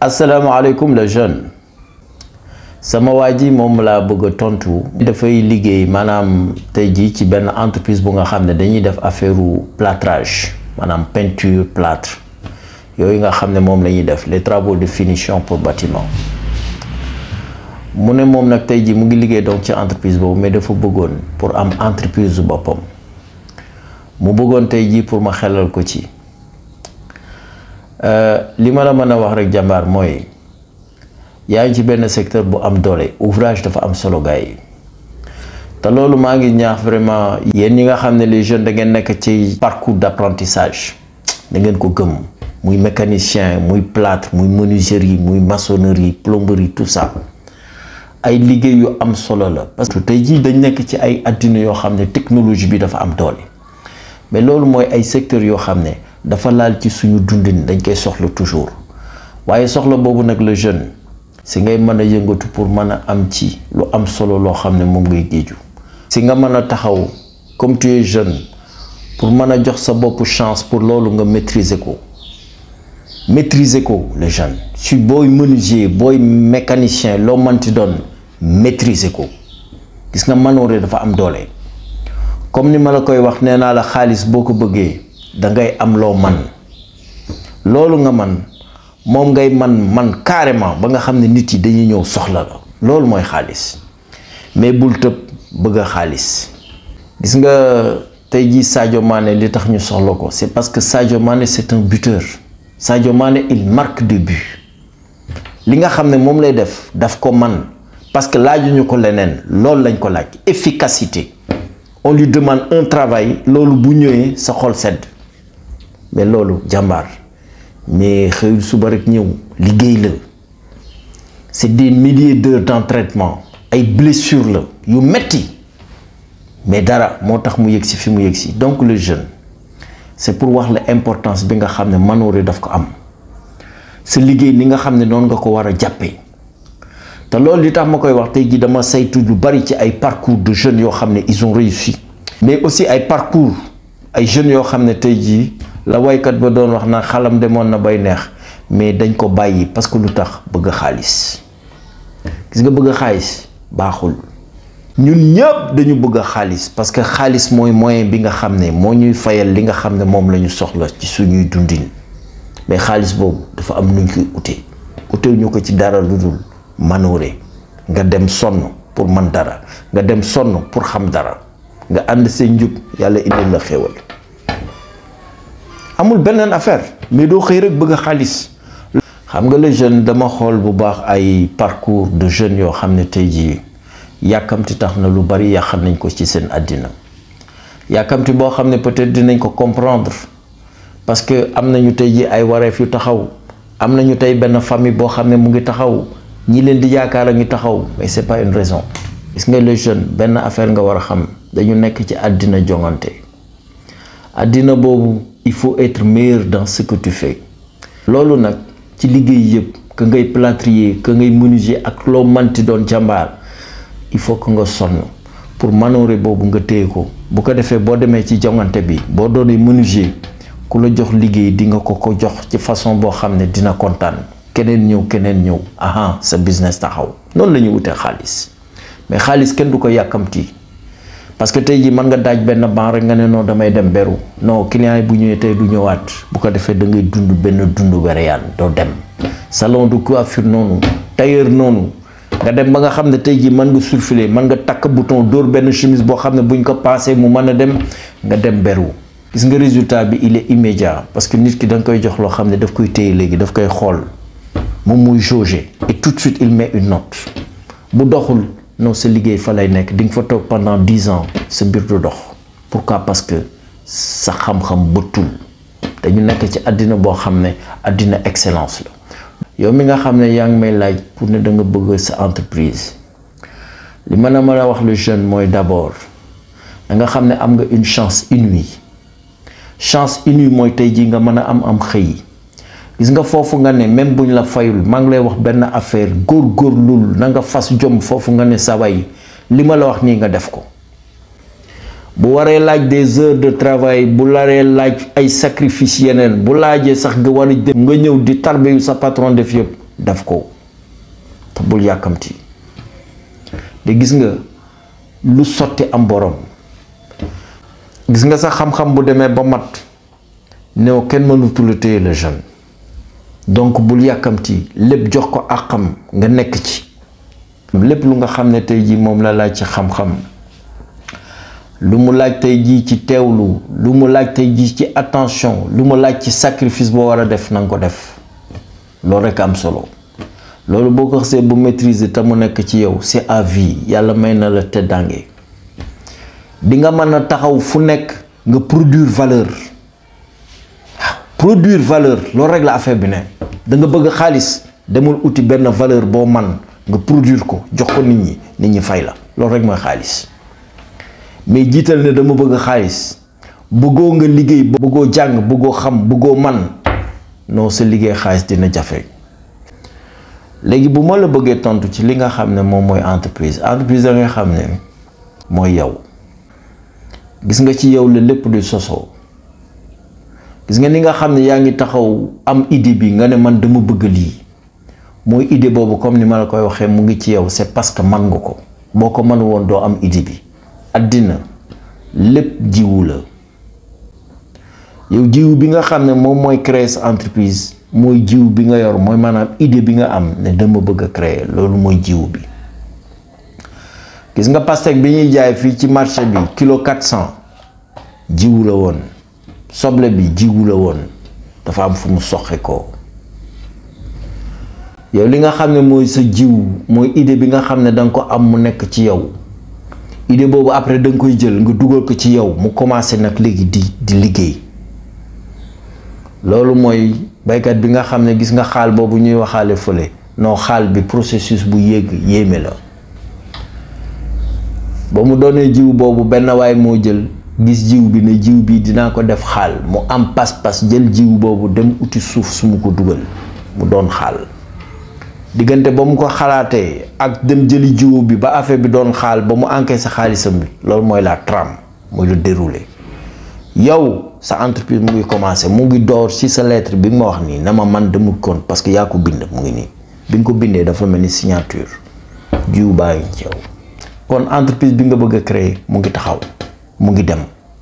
asalaamaaleykum le jeune sama waa ji moom laa bëgg a tontu. dafay liggéey maanaam tey jii ci benn entreprise bu nga xam ne dañuy def affaire plâtrage maanaam peinture plâtre yooyu nga xam ne moom la ñuy def les travaux de finition pour bâtiment mu ne moom nag tey jii mu ngi liggéey donc ci entreprise boobu mais dafa bëggoon pour am entreprise bu boppam mu bëggoon tey jii pour ma xelal ko ci. li ma la mën a wax rek jàmbaar mooy yaa ngi ci benn secteur bu am doole ouvrage dafa am solo gars yi te loolu maa ngi ñaax vraiment yéen ñi nga xam ne les jeunes da ngeen nekk ci parcours d'apprentissage da ngeen ko gëm muy mécanicien muy plâtre muy menuiserie muy maçonnerie plomberie tout ça ay liggéey yu am solo la parce que tey jii dañ nekk ci ay addina yoo xam ne technologie bi dafa am doole mais loolu mooy ay secteurs yoo xam ne dafa laal ci suñu dundin dañ koy soxla toujours waaye soxla boobu nag le jeune si ngay mën a yëngatu pour mën a am ci lu am solo loo xam ne moom ngay géeju si nga mën a taxaw comme tu es jeune pour mën a jox sa bopp chance pour loolu nga maîtriser ko maîtriser ko le jeune si booy menuisier booy mécanicien loo mënti doon maîtriser ko gis nga manoore dafa am doole comme ni ma la koy wax nee naa la xaalis boo ko bëggee da ngay am loo man loolu nga man moom ngay man man carrément ba nga xam ne nit yi dañuy ñëw soxla la loolu mooy xaalis mais bul tëb bëgg a xaalis gis nga tey jii Sadio Mané li tax ñu soxla ko c'est parce que Sadio Mané c'est un buteur Sadio Mané il marque des buts li nga xam ne moom lay def daf ko man parce que laajuñu ko leneen loolu lañ ko laaj efficacité on lui demande un travail loolu bu ñëwee sa xol sedd mais loolu jàmbaar mais xëyul suba rek ñëw liggéey la c'est des milliers d'heures d'entraînement ay blessures la yu metti mais dara moo tax mu yëg si fi mu yëg si donc le jeune c'est pour wax la importance bi nga xam ne manoore daf ko am sa liggéey ni nga xam ne noonu nga ko war a jàppee te loolu li tax ma koy wax tey jii dama saytu lu bari ci ay parcours de jeunes yoo xam ne ils ont réussi mais aussi ay parcours ay jeunes yoo xam ne tey jii la waykat ba doon wax naan xalam demoon na bay neex mais dañ ko bàyyi parce que lu tax bëgg xaalis gis nga bëgg xaalis baaxul ñun ñëpp dañu bëgg a xaalis parce que xaalis mooy moyen bi nga xam ne moo ñuy fayal li nga xam ne moom la ñu soxla ci suñuy dundin mais xaalis boobu dafa am nuñ koy ute utew ñu ko ci dara lu dul manoore nga dem sonn pour man dara nga dem sonn pour xam dara nga ànd seen njub yàlla indil la xéewal amul beneen affaire mais doo xëy rek bëgg a xaalis xam nga le jeune dama xool bu baax ay parcours de jeunes yoo xam ne tey jii yàkkamti tax na lu bari yàq nañ ko ci seen àddina yàkkamti boo xam ne peut-être dinañ ko comprendre parce que am nañu tey jii ay wareef yu taxaw am nañu tey benn famille boo xam ne mu ngi taxaw ñi leen di yaakaar a ngi taxaw mais c'est pas une raison gis nga le jeune benn affaire nga war a xam dañu nekk ci àddina jongante àddina boobu il faut être meilleur dans ce que tu fais loolu nag ci liggéey yëpp que ngay plâtrier que ngay menuisier ak loo manti doon jàmbaar il faut que nga sonn pour manoore boobu nga téye ko bu ko defee boo demee ci jongante bi boo doonee menuisier ku la jox liggéey di nga ko ko jox ci façon boo xam ne dina kontaan keneen ñëw keneen ñëw aha sa business taxaw noonu la ñuy wutee xaalis mais xaalis kenn du ko yàkkamti parce que tey jii mën nga daaj benn ban rek nga ne non damay dem beru non client yi bu ñëwee tey du ñëwaat bu ko defee da ngay dund benn dund wereyaan doo dem salon de coiffure noonu tailleur noonu nga dem ba nga xam ne tey jii mën nga surfiler mën nga takk bouton dóor benn chemise boo xam ne buñ ko passé mu mën a dem nga dem beru gis nga résultat bi il est immédiat parce que nit ki da nga koy jox loo xam ne daf koy téye léegi daf koy xool moom muy jauger et tout de suite il met une note bu doxul non sa liggéey fa lay nekk di nga fa toog pendant dix ans sa mbir du dox pourquoi parce que sa xam-xam bëttul dañu nekk ci àddina boo xam ne àddina excellence la yow mi nga xam ne yaa ngi may laaj pour ne da nga bëgg sa entreprise li mën a mën a wax le jeune mooy d'abord da nga xam ne am nga une chance inouïe chance inouïe mooy tey jii nga mën a am am xëy gis nga foofu nga ne même buñ la fayul maa ngi lay wax benn affaire góor-góorlul na nga fas jom foofu nga ne saway li ma la wax nii nga def ko bu waree laaj des heures de travail bu laree laaj ay sacrifice yeneen bu laajee sax nga war a dem nga ñëw di tarbe yu sa patron def yëpp def ko te bul yàkkamti de gis nga lu sotti am borom gis nga sax xam-xam bu demee ba mat néew kenn mënutu la téye le jeune donc bul yàkkamti lépp jox ko àqam nga nekk ci lépp lu nga xam ne tey jii moom la laaj ci xam-xam lu mu laaj tey jii ci teewlu lu mu laaj tey jii ci attention lu mu laaj ci sacrifice boo war a def na nga ko def loolu rekk am solo loolu boo ko xasee bu maîtriser te mu nekk ci yow c'est à vie yàlla may na la teddange di nga mën a taxaw fu nekk nga produire valeur waaw produire valeur loolu rek la affaire bi ne da nga bëgg xaalis demul uti benn valeur boo man nga produire ko jox ko nit ñi nit ñi fay la loolu rek mooy xaalis mais jiital ne dama bëgg xaalis bëggoo nga liggéey bëggoo jàng bëggoo xam bëggoo man non sa liggéey xaalis dina jafe léegi bu ma la bëggee tontu ci li nga xam ne moom mooy entreprise entreprise da nga xam ne mooy yow gis nga ci yow la lépp di sosoo gis nga ni nga xam ne yaa ngi taxaw am idée bi nga ne man dama bëgg lii mooy idée boobu comme ni ma la koy waxee mu ngi ci yow c'est parce que man nga ko boo ko mën woon doo am idée bi àddina lépp jiwu la yow jiwu bi nga xam ne moom mooy créer sa entreprise mooy jiw bi nga yor mooy maanaam idée bi nga am ne dama bëgg a créer loolu mooy jiw bi gis nga pastèque bi ñuy jaay fii ci marché bi kilo 400 jiwu la woon soble bi jiwu la woon dafa am fu mu soxe ko yow li nga xam ne mooy sa jiw mooy idée bi nga xam ne da nga ko am mu nekk ci yow idée boobu après da nga koy jël nga dugal ko ci yow mu commencé nag léegi di di liggéey loolu mooy baykat bi nga xam ne gis nga xaal boobu ñuy waxaale fële non xaal bi processus bu yéeg yéeme la ba mu doonee jiw boobu benn waay moo jël gis jiw bi ne jiw bi dinaa ko def xaal mu am pas-pas jël jiw boobu dem uti suuf su mu ko dugal mu doon xaal diggante ba mu ko xalaatee ak dem jëli jiw bi ba affaire bi doon xaal ba mu encaissé xaalisam bi loolu mooy la trame mooy le déroulé yow sa entreprise mu ngi commencé mu ngi door ci sa lettre bi nga ma wax nii na ma man demul kon parce que yaa ko bind mu ngi nii bi nga ko bindee dafa mel ni signature jiw baa ngi ci yow kon entreprise bi nga bëgg a créer mu ngi taxaw mu ngi dem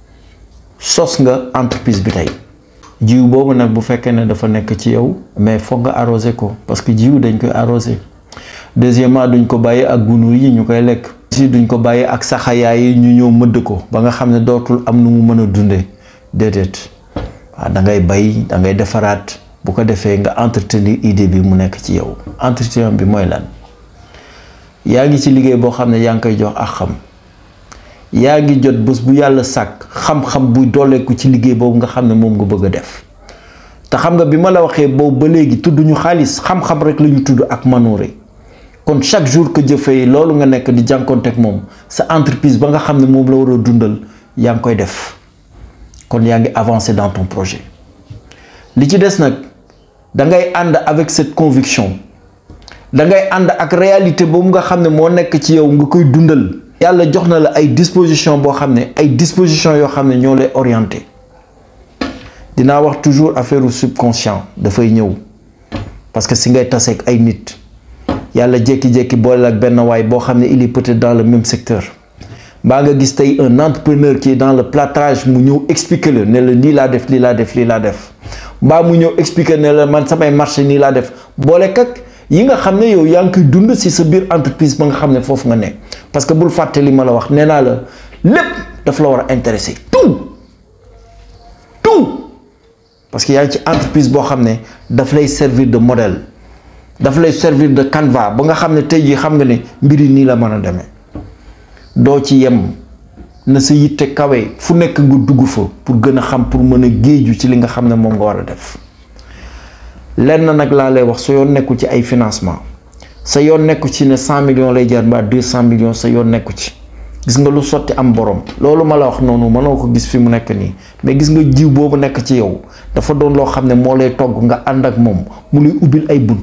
sos nga entreprise bi tey jiw boobu nag bu fekkee ne dafa nekk ci yow mais foog nga arrosé ko parce que jiw dañ koy arrosé deuxièmement duñ ko bàyyi ak gunóor yi ñu koy lekk si duñ ko bàyyi ak saxayaay yi ñu ñëw mëdd ko ba nga xam ne dootul am nu mu mën a dundee déedéet waaw da ngay bay da ngay defaraat bu ko defee nga entretenir idée bi mu nekk ci yow entretien bi mooy lan yaa ngi ci liggéey boo xam ne yaa ngi koy jox ak xam yaa ngi jot bés bu yàlla sàkk xam-xam buy dooleeku ci liggéey boobu nga xam ne moom nga bëgg a def te xam nga bi ma la waxee boobu ba léegi tudd ñu xaalis xam-xam rek la ñu tudd ak manoore kon chaque jour que jëfee loolu nga nekk di jànkoonteeg moom sa entreprise ba nga xam ne moom la war a dundal yaa ngi koy def kon yaa ngi avancer dans ton projet li ci des nag da ngay ànd avec cette conviction da ngay ànd ak réalité boobu nga xam ne moo nekk ci yow nga koy dundal yàlla jox na la ay disposition boo xam ne ay disposition yoo xam ne ñoo lay orienté dinaa wax toujours affaire u subconscient dafay ñëw parce que si ngay taseeg ay nit yàlla jékki-jékki boole ak benn waay boo xam ne il est peut-être dans le même secteur mbaa nga gis tey un entrepreneur qui est dans le plâtrage mu ñëw expliquer la ne la lii laa def lii laa def lii laa def mbaa mu ñëw expliquer ne la man samay marché nii laa def boole kak yi nga xam ne yow yaa ngi koy dund si sa biir entreprise ba nga xam ne foofu nga ne parce que bul fàtte li ma la wax nee naa la lépp daf la war a intéresser tout tout parce que yaa ngi ci entreprise boo xam ne daf lay servir de modèle daf lay servir de canevas ba nga xam ne tey jii xam nga ne mbir yi nii la mën a demee doo ci yem na sa yitte kawe fu nekk nga dugg fa pour gën a xam pour mën a géeju ci li nga xam ne moom nga war a def lenn nag laa lay wax sa yoon nekku ci ay financement sa yoon nekku ci ne cent millions lay jar mbaa deux cent millions sa yoon nekku ci gis nga lu sotti am borom loolu ma la wax noonu mënoo ko gis fi mu nekk nii mais gis nga jiw boobu nekk ci yow dafa doon loo xam ne moo lay togg nga ànd ak moom mu lay ubbil ay bunt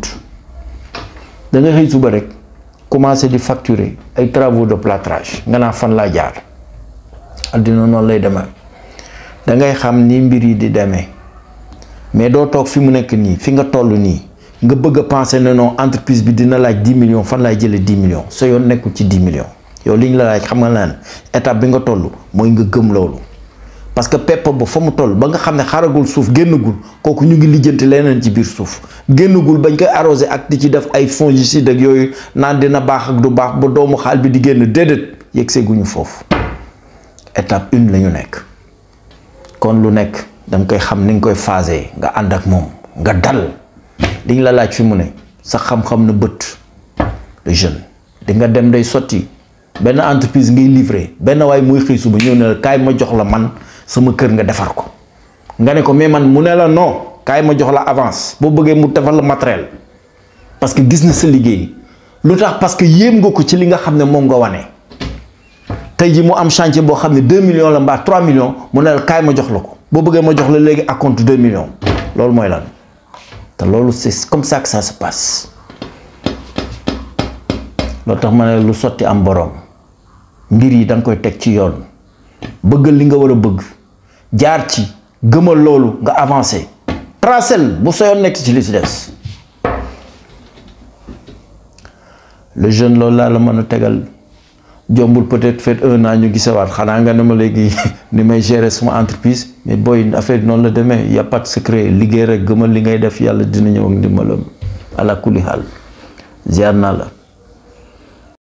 da nga xëy suba rek commencer di facturer ay travaux de plâtrage nga naa fan laa jaar addina noonu lay demee da ngay xam ni mbir yi di demee mais doo toog fi mu nekk nii fi nga toll nii nga bëgg a penser ne non entreprise bi dina laaj 10 millions fan laay jëlee 10 millions sa yoon nekkul ci 10 millions yow li ñu la laaj xam nga lan étape bi nga toll mooy nga gëm loolu parce que pepp ba fa mu toll ba nga xam ne xaragul suuf génnagul kooku ñu ngi lijjanti leneen ci biir suuf génnagul bañ koy arrosé ak di ci def ay fongicide ak yooyu naan dina baax ak du baax ba doomu xaal bi di génn déedéet yegg seeguñu foofu étape une la ñu nekk kon lu nekk danga koy xam ni nga koy phasé nga ànd ak moom nga dal li ñu la laaj fi mu ne sa xam-xam na bët le jeune di nga dem day sotti benn entreprise ngay livré benn waay muy xëy suba ñëw ne la kaay ma jox la man sama kër nga defar ko nga ne ko mais man mu ne la non kaay ma jox la avance boo bëggee mu defal la matériel parce que gis na sa liggéey lu tax parce que yéem nga ko ci li nga xam ne moom nga wane tey ji mu am chantier boo xam ne 2 millions la mbaa 3 millions mu ne la kaay ma jox la ko boo bëggee ma jox la léegi à compte 2 millions loolu mooy lan te loolu c'est comme ça que ça se passe loo tax ma ne lu sotti am boroom mbir yi da nga koy teg ci yoon bëggal li nga war a bëgg jaar ci gëmal loolu nga avancé tracel bu sa yoon nekk ci li ci des le jeune loolu laa la mën a tegal jombul peut-être fait un an ñu gisewaat xanaa nga ne ma léegi ni may gérer suma entreprise mais booy affaire noonu la demee y a pas de secret liggéey rek gëmal li ngay def yàlla dina ñëw ak ndimbalam ala kulli xaal ziar naa la